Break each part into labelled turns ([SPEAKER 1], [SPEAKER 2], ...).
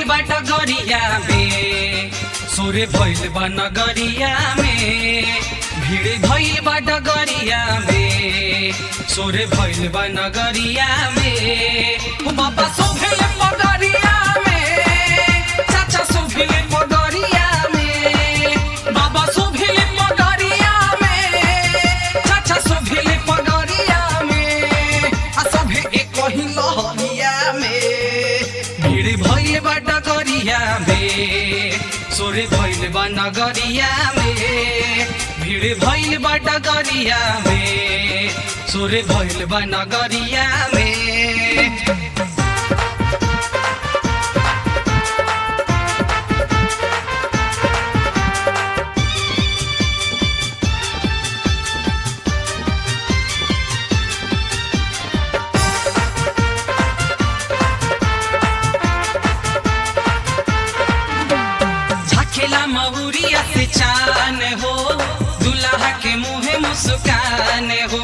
[SPEAKER 1] बा डगरिया में सोरे भइल बा नगरिया में भीड़ भइल बा डगरिया में सोरे भइल बा नगरिया में ओ बाबा सोभेल पगरिया में चाचा सोभेल पगरिया में बाबा सोभेल पगरिया में चाचा सोभेल पगरिया में आ सभे एक ही लहरिया में भीड़ भइल बा डगरिया में सोरे भइल बा नगरिया में भीड़ भइल बा डगरिया में सोरे भइल बा नगरिया में झकेला महुरिया से चान हो दुल्हा के मुँह मुस्कान हो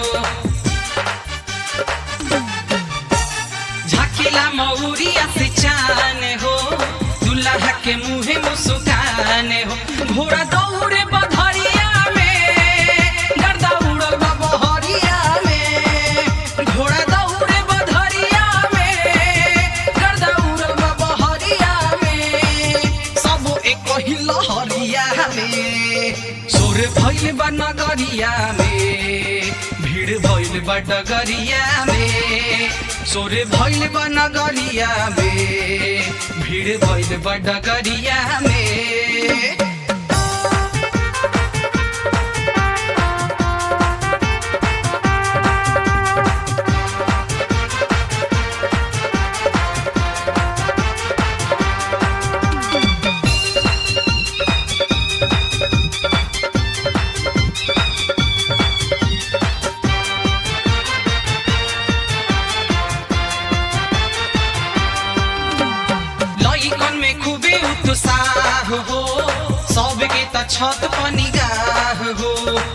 [SPEAKER 1] झकेला महुरिया से चान हो दुल्हा के मुँह मुस्कान हो घोड़ा दौड़े बधरिया में गर्दा उड़ल बा बहरिया में घोड़ा दौड़े बधरिया में गर्दा उड़ल बा बहरिया में सब एक ही लहरिया में सोर भइल बा नगरिया में भीड़ भइल बा डगरिया में सोर भइल बा नगरिया में भीड़ भइल बा डगरिया में लइकन में खूबे उत्साह हो सबके त छत पर निगाह हो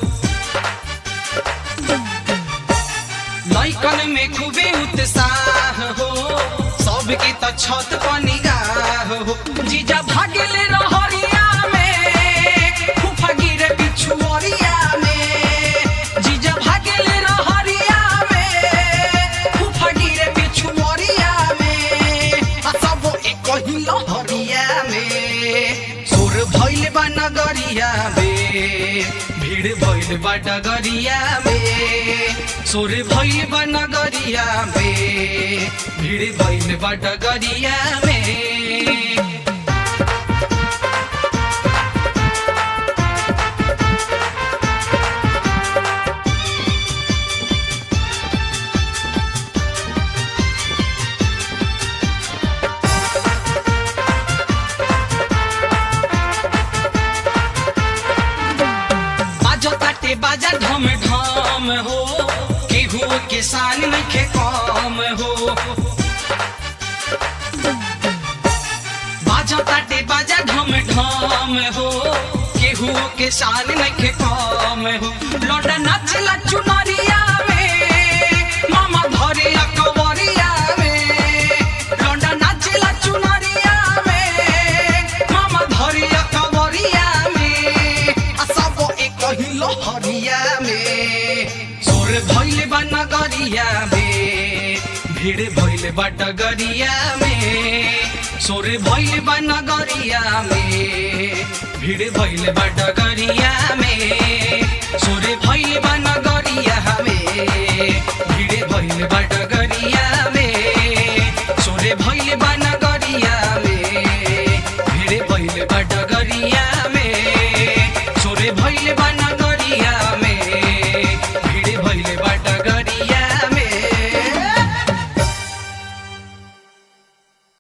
[SPEAKER 1] लइकन में खूबे उत्साह हो सबके त छत पर निगाह हो जीजा भागेले रहरिया में फूफा गिरे पिछुअरिया में जीजा भागेले रहरिया में फूफा गिरे पिछुअरिया में आ सब एक ही लहरिया में सोर भइल बा नगरिया में भीड़ भइल बा डगरिया में सोर भइल बा नगरिया में भीड़ भइल बा डगरिया में बाजो ताटे बाजा ढम ढम हो केहू के शान नखे कम हो बाजो ताटे बाजा ढम ढम हो केहू के शान नखे कम हो लौटा नाचला चुनरिया में मामा धरे अकबरिया में लौटा नाचला चुनरिया में मामा धरे अकबरिया में आ सब एक ही लहरिया में सोर भइल बा नगरिया में भीड़ भइल बा डगरिया में सोर भइल बा नगरिया में भीड़ भइल बा डगरिया में सोर भइल बा नगरिया में भीड़ भइल बा डगरिया में सोर भइल बा नगरिया में भीड़ भइल बा डगरिया